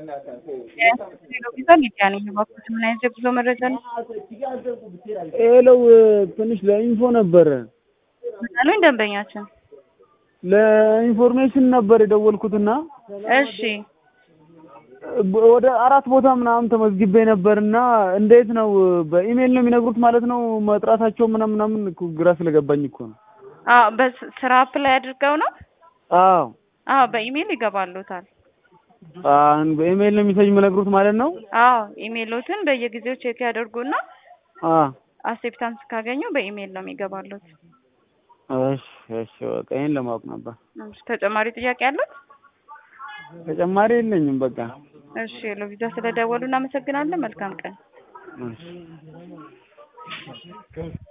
ቪዛ ሚዲያ ነኝ። እባክዎት ምን አይነት የጉዞ መረጃ ነው? ሄለው ትንሽ ለኢንፎ ነበረ ምን አሉኝ ደንበኛችን? ለኢንፎርሜሽን ነበር የደወልኩትና እሺ ወደ አራት ቦታ ምናምን ተመዝግቤ ነበርና እንዴት ነው በኢሜል ነው የሚነግሩት ማለት ነው መጥራታቸው ምናምን ምናምን እኮ ግራ ስለገባኝ እኮ ነው። አዎ በስራ አፕላይ አድርገው ነው? አዎ አዎ በኢሜል ይገባሉታል። አን በኢሜል ነው የሚሰኝ የሚነግሩት ማለት ነው። አዎ ኢሜሎትን በየጊዜው ቼክ ያደርጉና አ አክሴፕታንስ ካገኙ በኢሜል ነው የሚገባሉት። እሺ እሺ በቃ ይሄን ለማወቅ ነበር። እሺ ተጨማሪ ጥያቄ አሉት? ተጨማሪ የለኝም በቃ እሺ ለቪዛ ስለደወሉ እናመሰግናለን። መልካም ቀን። እሺ